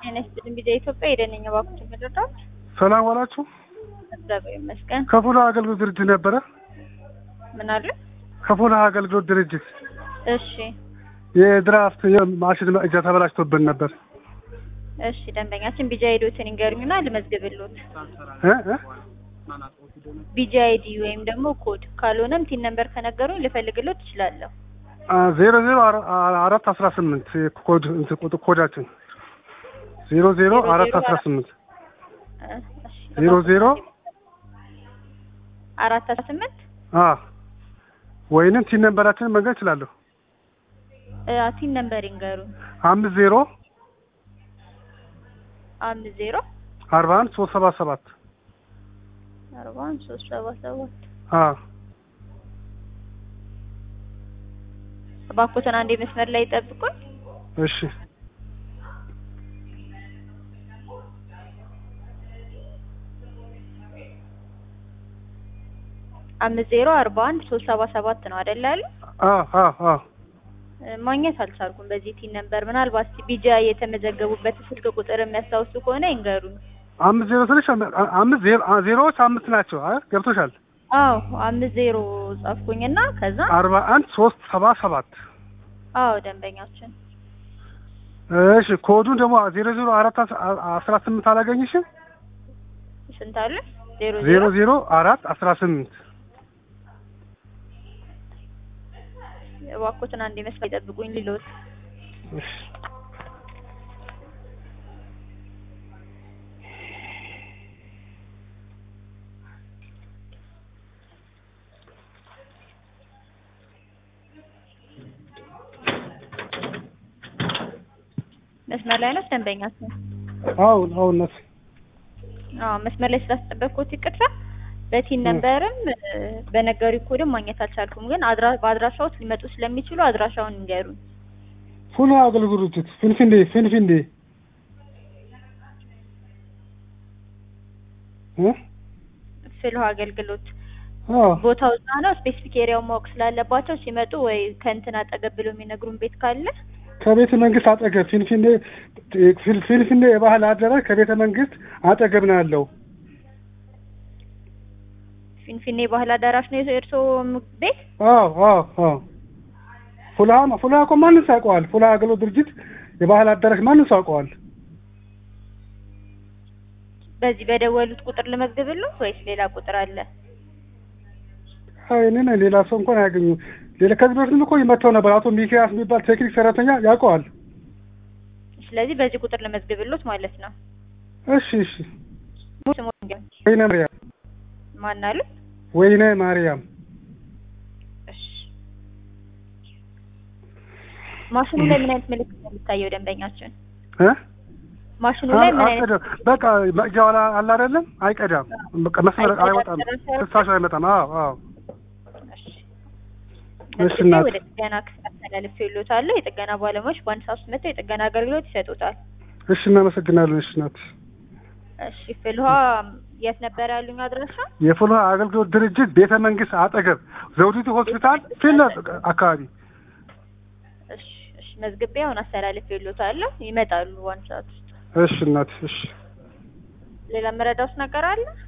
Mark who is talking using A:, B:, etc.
A: ጤና ይስጥልኝ ቢዛ ኢትዮጵያ የደነኛ ባንኮች የምንረዳት
B: ሰላም ዋላችሁ።
A: እግዚአብሔር ይመስገን።
B: ከፉላ አገልግሎት ድርጅት ነበረ።
A: ምን አለ?
B: ከፉላ አገልግሎት ድርጅት
A: እሺ
B: የድራፍት ማሽን መቅጃ ተበላሽቶብን ነበር።
A: እሺ ደንበኛችን ቢጃ ሄዶትን ይንገሩኝና ልመዝግብሎት።
B: እ እ
A: ቢጃ አይዲ ወይም ደግሞ ኮድ ካልሆነም ቲን ነምበር ከነገሩኝ ልፈልግሎት እችላለሁ።
B: አ ዜሮ ዜሮ አራ- አራት አስራ ስምንት ኮድ እንትን ቁጥር ኮዳችን ዜሮ ዜሮ አራት አስራ ስምንት
A: እ፣ እሺ፣
B: ዜሮ ዜሮ
A: አራት አስራ ስምንት
B: አ ወይንም ቲን ነንበራችንን መንገድ እችላለሁ።
A: እ፣ ቲን ነምበር ይንገሩኝ።
B: አምስት ዜሮ
A: አምስት ዜሮ
B: አርባ አንድ ሶስት ሰባ ሰባት
A: አርባ አንድ ሶስት ሰባ ሰባት
B: አ
A: እባክዎትን አንዴ መስመር ላይ ይጠብቁኝ።
B: እሺ
A: አምስት ዜሮ አርባ አንድ ሶስት ሰባ ሰባት ነው አይደል ያሉ?
B: አ አ አ
A: እ፣ ማግኘት አልቻልኩም በዚህ ቲን ነምበር። ምናልባት ቢጃ የተመዘገቡበት ስልክ ቁጥር የሚያስታውሱ ከሆነ ይንገሩኝ።
B: አምስት ዜሮ ስልሽ አ- አምስት ዜሮ አ- ዜሮዎች አምስት ናቸው። አይ ገብቶሻል።
A: አዎ አምስት ዜሮ ጻፍኩኝና ከዛ
B: አርባ አንድ ሶስት ሰባ ሰባት
A: አዎ ደንበኛችን
B: እሺ ኮዱን ደግሞ ዜሮ ዜሮ አራት አስ- አ- አስራ ስምንት አላገኝሽም?
A: ስንት አለ? ዜሮ
B: ዜሮ
A: ዜሮ
B: ዜሮ አራት አስራ ስምንት
A: እባክዎትን አንዴ መስመር ይጠብቁኝ ሊሎት
B: እሺ
A: መስመር ላይ ነው ደንበኛችን።
B: አሁን አሁን ነስ
A: አዎ መስመር ላይ ስላስጠበቅኩት ይቅርታ። በቲን ነምበርም እ፣ በነገሩ ኮድም ማግኘት አልቻልኩም፣ ግን አድራ በአድራሻዎት ሊመጡ ስለሚችሉ አድራሻውን ንገሩኝ።
B: ፉል አገልግሎት ድርጅት ፊንፊንዴ ፊንፊንዴ እ
A: ፍልህ አገልግሎት
B: አዎ
A: ቦታው እዛ ነው። ስፔሲፊክ ኤሪያውን ማወቅ ስላለባቸው ሲመጡ ወይ ከእንትን አጠገብ ብሎ የሚነግሩን ቤት ካለ
B: ከቤተ መንግስት አጠገብ ፊንፊንዴ ፊን- ፊንፊንዴ የባህል አዳራሽ ከቤተ መንግስት አጠገብ ነው ያለው።
A: ፊንፊኔ ባህል አዳራሽ ነው የእርስዎ ቤት?
B: አዎ አዎ አዎ ፉላ ፉላ እኮ ማንም ሰው ያውቀዋል። ፉላ አገልግሎት ድርጅት የባህል አዳራሽ ማንም ሰው ያውቀዋል።
A: በዚህ በደወሉት ቁጥር ልመዝግብልዎት ወይስ ሌላ ቁጥር አለ?
B: አይ እኔን ሌላ ሰው እንኳን አያገኙ። ሌላ ከዚህ በፊትም እኮ ይመጣው ነበር። አቶ ሚኪያስ የሚባል ቴክኒክ ሰራተኛ ያውቀዋል።
A: ስለዚህ በዚህ ቁጥር ልመዝግብልዎት ማለት ነው።
B: እሺ እሺ።
A: ስሙ ንገሩኝ።
B: ወይነ ማርያም
A: ማን አሉ?
B: ወይነ ማርያም
A: እሺ። ማሽኑ ላይ ምን አይነት ምልክት ነው የሚታየው ደንበኛችን?
B: እ
A: ማሽኑ ላይ ምን አይነት
B: አይቀዳም። በቃ መቅጃው አላ አለ አይደለም፣ አይቀዳም። በቃ መስመር
A: አይቀዳም፣
B: አይወጣም፣
A: ጭራሽ
B: ፍሳሽ አይመጣም። አዎ አዎ።
A: እሺ።
B: እሺ
A: መዝግቤ
B: እናት።
A: ወደ ጥገና ክፍል አስተላልፌልዎታለሁ። የጥገና ባለሙያዎች በአንድ ሰዓት ውስጥ መጥተው የጥገና አገልግሎት ይሰጡታል።
B: እሺ እናመሰግናለን። እሺ ናት
A: እሺ። ፍልውሃ የት ነበር ያሉኝ አድራሻ?
B: የፍልውሃ አገልግሎት ድርጅት ቤተ መንግስት አጠገብ ዘውዲቱ ሆስፒታል ፊት ለፊት አካባቢ።
A: እሺ እሺ። መዝግቤ አሁን አስተላልፌልዎታለሁ። ይመጣሉ በአንድ ሰዓት ውስጥ።
B: እሺ እናት። እሺ
A: ሌላ መረዳውስ ነገር አለ?